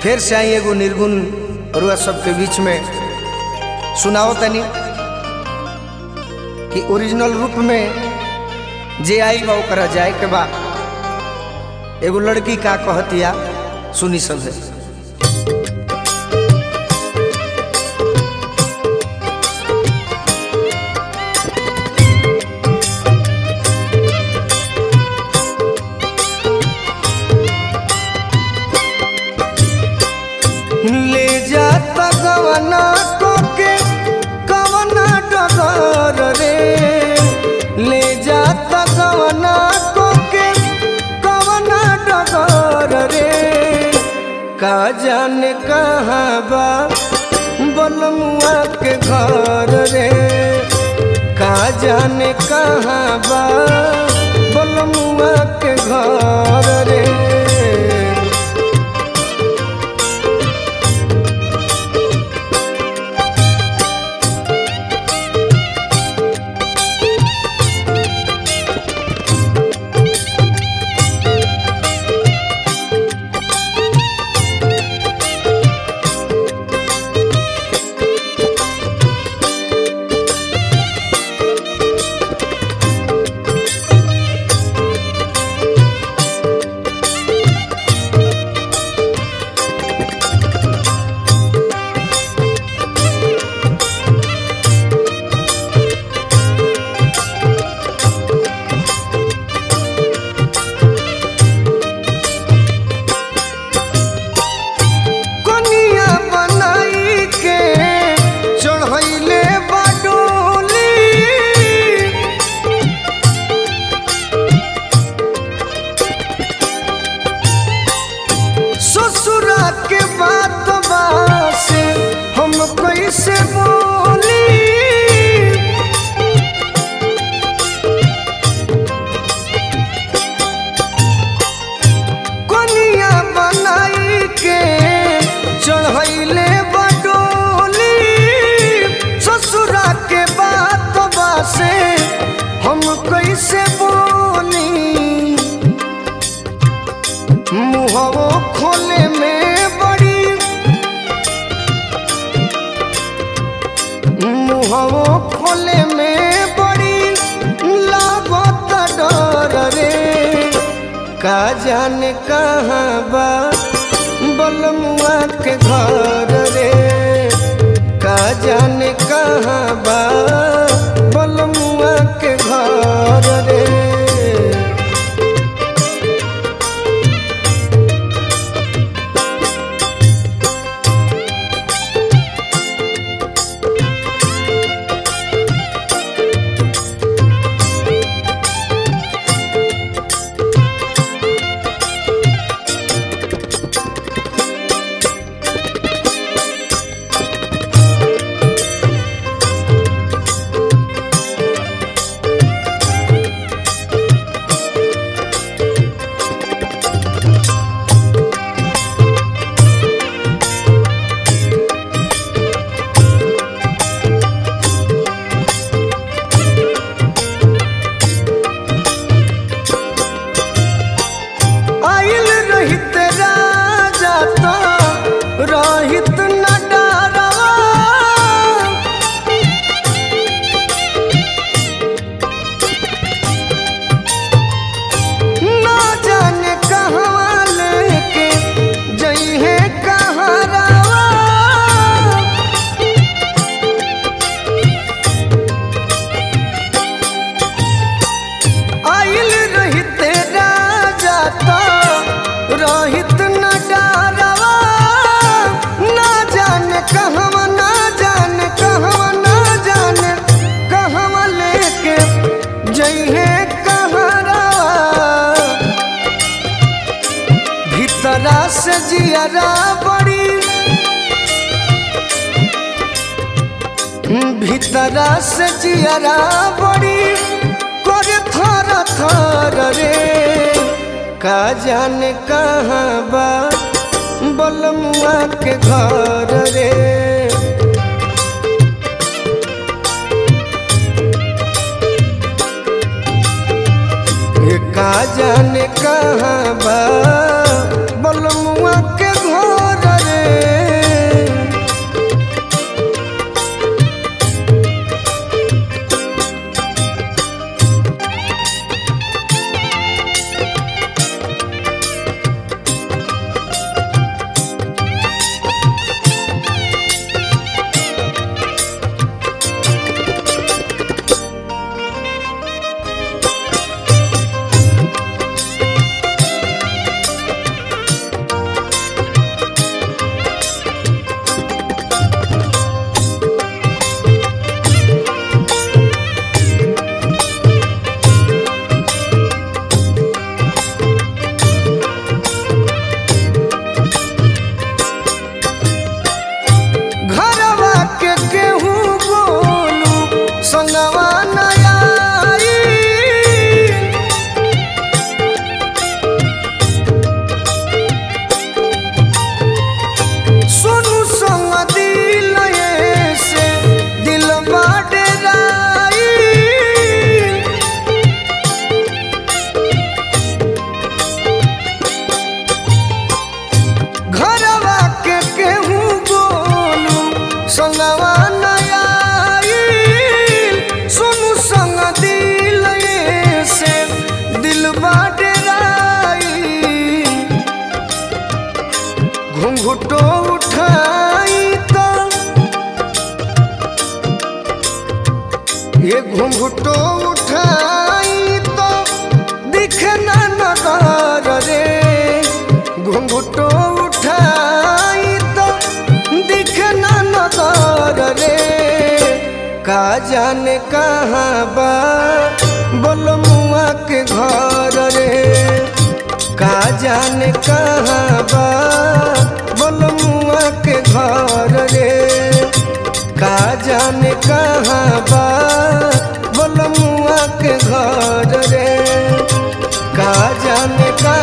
फिर से आई एगो निर्गुण रुआ सबके बीच में सुनाओ तनी कि ओरिजिनल रूप में जे आई बा ओकरा जाए के बा एगो लड़की का कहतिया सुनी सब है ले जाता गवना कोके कवना डगर रे ले जाता गवना कोके कवना डगर रे का जाने कहाँ बा बलमुआ के घर रे का जाने कहाँ बा बलमुआ के घर रे कनिया बनाई के चढ़ैले बाडोली ससुरा के बात बासे हम कैसे बोली कनिया बनाई के चढ़ैले बडोली ससुरा के बात बासे हम कैसे बोली मुहवो खोले में बड़ी मुहवो खोले में बड़ी लागत डर रे का जाने कहाँ बा बलमुआ के घर रे का जाने कहाँ बा बलमुआ के घर रे आइल रहित राजा तो रहित न डरवा ना जाने कहाँ लेके जइहे कहाँ रावा आइल रहित राजा तो रहित न डरवा ना जाने कहवा ना जाने कहवा ना जाने कहवा लेके जइहे कहरावा भीतरा से जियरा बड़ी भीतरा से जियरा बड़ी करे थर थर रे का जाने कहाँ बा बलमुआ के घर रे ये का जाने कहाँ बा बलमुआ के घर घुंघटो उठाई तो दिखना नगर रे घुंघटो उठाई तो दिखना नगर रे का जाने कहाँ बा बोल मुआ के घर रे का जाने कहाँ बा बोल मुआ के घर रे का जाने कहाँ बा बोल मुआ के घर रे का जाने का